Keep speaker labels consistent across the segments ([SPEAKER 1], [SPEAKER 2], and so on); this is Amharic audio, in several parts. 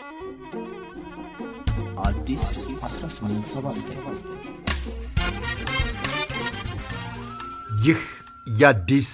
[SPEAKER 1] አዲስ 1879
[SPEAKER 2] ይህ የአዲስ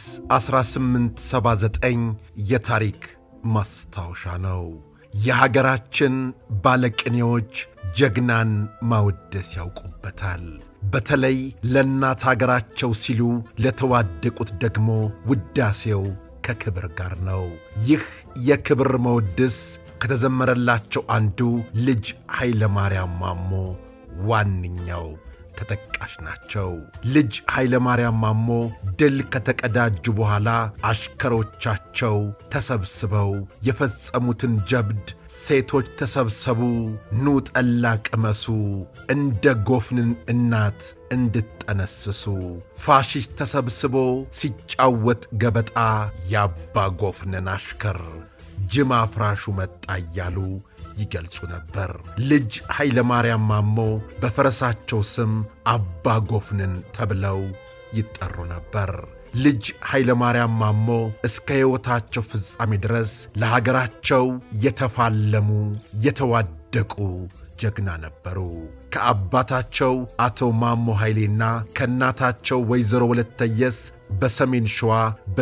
[SPEAKER 2] 1879 የታሪክ ማስታወሻ ነው። የሀገራችን ባለቅኔዎች ጀግናን ማወደስ ያውቁበታል። በተለይ ለእናት አገራቸው ሲሉ ለተዋደቁት ደግሞ ውዳሴው ከክብር ጋር ነው። ይህ የክብር መወድስ ከተዘመረላቸው አንዱ ልጅ ኃይለ ማርያም ማሞ ዋነኛው ተጠቃሽ ናቸው። ልጅ ኃይለ ማርያም ማሞ ድል ከተቀዳጁ በኋላ አሽከሮቻቸው ተሰብስበው የፈጸሙትን ጀብድ ሴቶች ተሰብሰቡ፣ ኑ ጠላ ቅመሱ፣ እንደ ጎፍንን እናት እንድጠነስሱ፣ ፋሽስት ተሰብስቦ ሲጫወት ገበጣ የአባ ጎፍንን አሽከር ጅማ አፍራሹ መጣ እያሉ ይገልጹ ነበር። ልጅ ኃይለ ማርያም ማሞ በፈረሳቸው ስም አባ ጎፍንን ተብለው ይጠሩ ነበር። ልጅ ኃይለ ማርያም ማሞ እስከ ሕይወታቸው ፍጻሜ ድረስ ለሀገራቸው የተፋለሙ የተዋደቁ ጀግና ነበሩ። ከአባታቸው አቶ ማሞ ኃይሌና ከእናታቸው ወይዘሮ ወለተየስ በሰሜን ሸዋ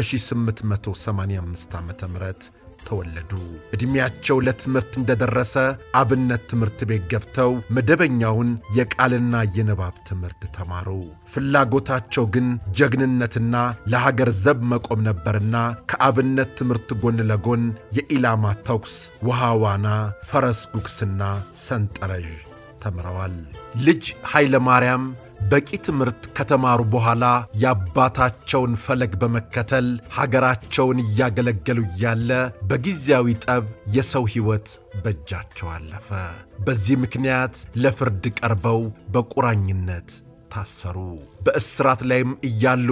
[SPEAKER 2] በ1885 ዓ ም ተወለዱ። ዕድሜያቸው ለትምህርት እንደደረሰ አብነት ትምህርት ቤት ገብተው መደበኛውን የቃልና የንባብ ትምህርት ተማሩ። ፍላጎታቸው ግን ጀግንነትና ለሀገር ዘብ መቆም ነበርና ከአብነት ትምህርት ጎን ለጎን የኢላማ ተኩስ፣ ውሃ ዋና፣ ፈረስ ጉግስና ሰንጠረዥ ተምረዋል። ልጅ ኃይለ ማርያም በቂ ትምህርት ከተማሩ በኋላ የአባታቸውን ፈለግ በመከተል ሀገራቸውን እያገለገሉ እያለ በጊዜያዊ ጠብ የሰው ሕይወት በእጃቸው አለፈ። በዚህ ምክንያት ለፍርድ ቀርበው በቁራኝነት ታሰሩ። በእስራት ላይም እያሉ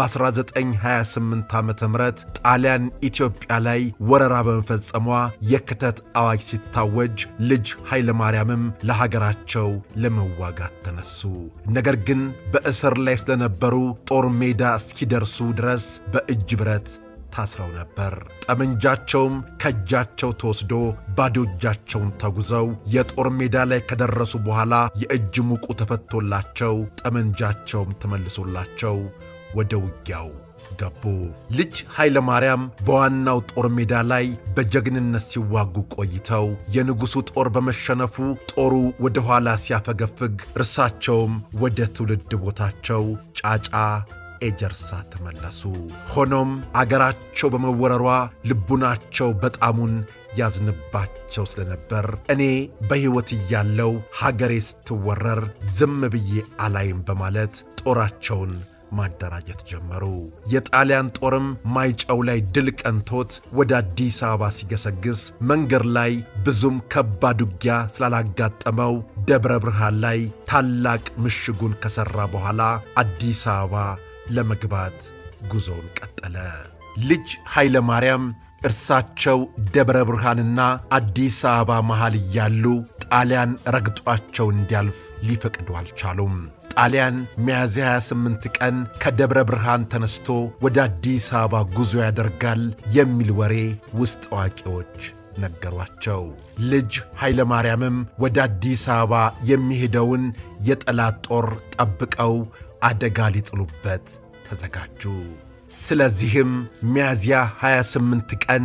[SPEAKER 2] በ1928 ዓ ም ጣሊያን ኢትዮጵያ ላይ ወረራ በመፈጸሟ የክተት አዋጅ ሲታወጅ ልጅ ኃይለ ማርያምም ለሀገራቸው ለመዋጋት ተነሱ። ነገር ግን በእስር ላይ ስለነበሩ ጦር ሜዳ እስኪደርሱ ድረስ በእጅ ብረት ታስረው ነበር። ጠመንጃቸውም ከእጃቸው ተወስዶ ባዶ እጃቸውን ተጉዘው የጦር ሜዳ ላይ ከደረሱ በኋላ የእጅ ሙቁ ተፈቶላቸው ጠመንጃቸውም ተመልሶላቸው ወደ ውጊያው ገቡ። ልጅ ኃይለ ማርያም በዋናው ጦር ሜዳ ላይ በጀግንነት ሲዋጉ ቆይተው የንጉሡ ጦር በመሸነፉ ጦሩ ወደ ኋላ ሲያፈገፍግ እርሳቸውም ወደ ትውልድ ቦታቸው ጫጫ ኤጀርሳ ተመለሱ። ሆኖም አገራቸው በመወረሯ ልቡናቸው በጣሙን ያዝንባቸው ስለነበር እኔ በሕይወት እያለው ሀገሬ ስትወረር ዝም ብዬ አላይም በማለት ጦራቸውን ማደራጀት ጀመሩ። የጣሊያን ጦርም ማይጨው ላይ ድል ቀንቶት ወደ አዲስ አበባ ሲገሰግስ መንገድ ላይ ብዙም ከባድ ውጊያ ስላላጋጠመው ደብረ ብርሃን ላይ ታላቅ ምሽጉን ከሠራ በኋላ አዲስ አበባ ለመግባት ጉዞውን ቀጠለ። ልጅ ኃይለ ማርያም እርሳቸው ደብረ ብርሃንና አዲስ አበባ መሃል እያሉ ጣሊያን ረግጧቸው እንዲያልፍ ሊፈቅዱ አልቻሉም። ጣሊያን ሚያዝያ 28 ቀን ከደብረ ብርሃን ተነስቶ ወደ አዲስ አበባ ጉዞ ያደርጋል የሚል ወሬ ውስጥ አዋቂዎች ነገሯቸው። ልጅ ኃይለ ማርያምም ወደ አዲስ አበባ የሚሄደውን የጠላት ጦር ጠብቀው አደጋ ሊጥሉበት ተዘጋጁ። ስለዚህም ሚያዝያ 28 ቀን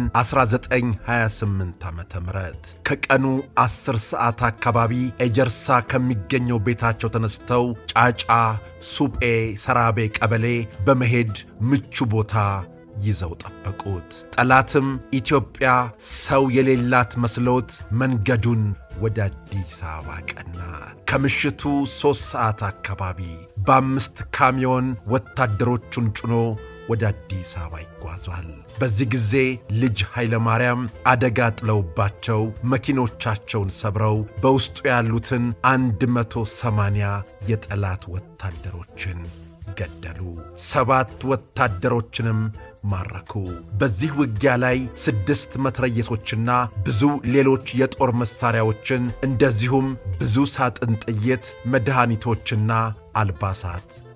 [SPEAKER 2] 1928 ዓ ም ከቀኑ 10 ሰዓት አካባቢ ኤጀርሳ ከሚገኘው ቤታቸው ተነስተው ጫጫ ሱጴ ሰራቤ ቀበሌ በመሄድ ምቹ ቦታ ይዘው ጠበቁት። ጠላትም ኢትዮጵያ ሰው የሌላት መስሎት መንገዱን ወደ አዲስ አበባ ቀና። ከምሽቱ ሦስት ሰዓት አካባቢ በአምስት ካሚዮን ወታደሮቹን ጭኖ ወደ አዲስ አበባ ይጓዟል። በዚህ ጊዜ ልጅ ኃይለ ማርያም አደጋ ጥለውባቸው መኪኖቻቸውን ሰብረው በውስጡ ያሉትን አንድ መቶ ሰማንያ የጠላት ወታደሮችን ገደሉ። ሰባት ወታደሮችንም ማረኩ። በዚህ ውጊያ ላይ ስድስት መትረየሶችና ብዙ ሌሎች የጦር መሣሪያዎችን እንደዚሁም ብዙ ሳጥን ጥይት፣ መድኃኒቶችና አልባሳት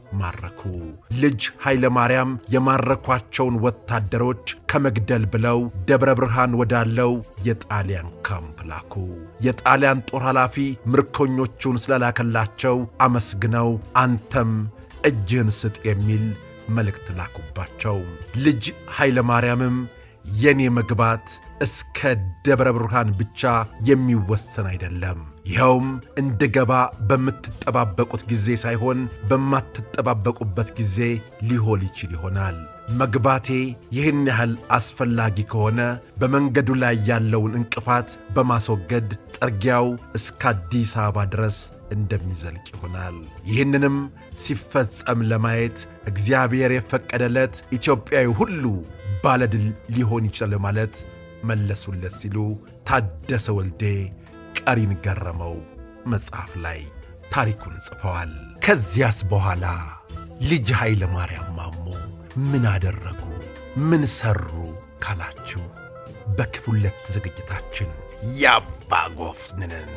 [SPEAKER 2] ማረኩ። ልጅ ኃይለ ማርያም የማረኳቸውን ወታደሮች ከመግደል ብለው ደብረ ብርሃን ወዳለው የጣሊያን ካምፕ ላኩ። የጣሊያን ጦር ኃላፊ ምርኮኞቹን ስለላከላቸው አመስግነው አንተም እጅህን ስጥ የሚል መልእክት ላኩባቸው። ልጅ ኃይለ ማርያምም የኔ መግባት እስከ ደብረ ብርሃን ብቻ የሚወሰን አይደለም። ይኸውም እንድገባ በምትጠባበቁት ጊዜ ሳይሆን በማትጠባበቁበት ጊዜ ሊሆን ይችል ይሆናል። መግባቴ ይህን ያህል አስፈላጊ ከሆነ በመንገዱ ላይ ያለውን እንቅፋት በማስወገድ ጥርጊያው እስከ አዲስ አበባ ድረስ እንደሚዘልቅ ይሆናል። ይህንንም ሲፈጸም ለማየት እግዚአብሔር የፈቀደለት ኢትዮጵያዊ ሁሉ ባለድል ሊሆን ይችላል ማለት መለሱለት ሲሉ ታደሰ ወልዴ ቀሪን ገረመው መጽሐፍ ላይ ታሪኩን ጽፈዋል። ከዚያስ በኋላ ልጅ ኃይለ ማርያም ማሞ ምን አደረጉ? ምን ሠሩ ካላችሁ በክፍል ሁለት ዝግጅታችን የአባ ጎፍንንን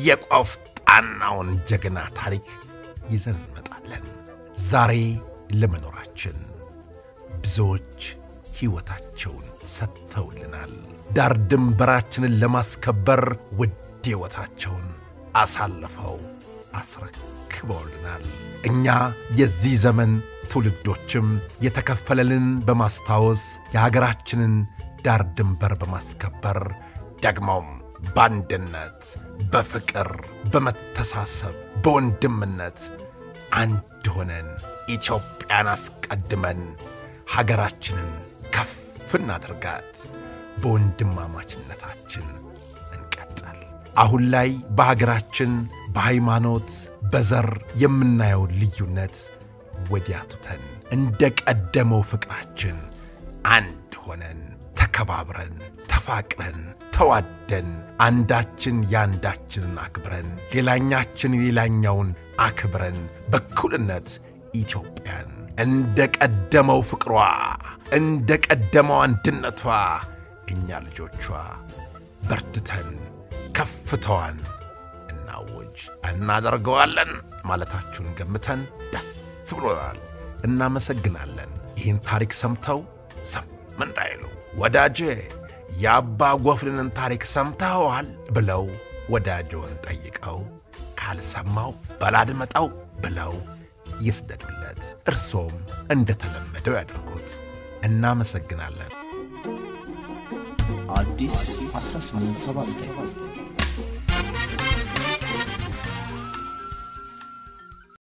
[SPEAKER 2] የቆፍጣናውን ጀግና ታሪክ ይዘን እንመጣለን። ዛሬ ለመኖራችን ብዙዎች ሕይወታቸውን ሰጥተውልናል። ዳር ድንበራችንን ለማስከበር ውድ ሕይወታቸውን አሳልፈው አስረክበውልናል። እኛ የዚህ ዘመን ትውልዶችም የተከፈለልን በማስታወስ የሀገራችንን ዳር ድንበር በማስከበር ደግሞም በአንድነት፣ በፍቅር፣ በመተሳሰብ፣ በወንድምነት አንድ ሆነን ኢትዮጵያን አስቀድመን ሀገራችንን ከፍ እናድርጋት። በወንድማማችነታችን እንቀጥል። አሁን ላይ በሀገራችን በሃይማኖት፣ በዘር የምናየውን ልዩነት ወዲያ ትተን እንደ ቀደመው ፍቅራችን አንድ ሆነን ተከባብረን ተፋቅረን ተዋደን አንዳችን የአንዳችንን አክብረን ሌላኛችን የሌላኛውን አክብረን በኩልነት ኢትዮጵያን እንደ ቀደመው ፍቅሯ እንደ ቀደመው አንድነቷ እኛ ልጆቿ በርትተን ከፍታዋን እናውጅ እናደርገዋለን ማለታችሁን ገምተን ደስ ብሎናል። እናመሰግናለን። ይህን ታሪክ ሰምተው ሰም እንዳይሉ ወዳጄ የአባ ጎፍንንን ታሪክ ሰምተኸዋል ብለው ወዳጆን ጠይቀው ካልሰማው በላድመጠው ብለው ይስደዱለት። እርሶም እንደተለመደው ያድርጉት። እናመሰግናለን።
[SPEAKER 1] አዲስ 1879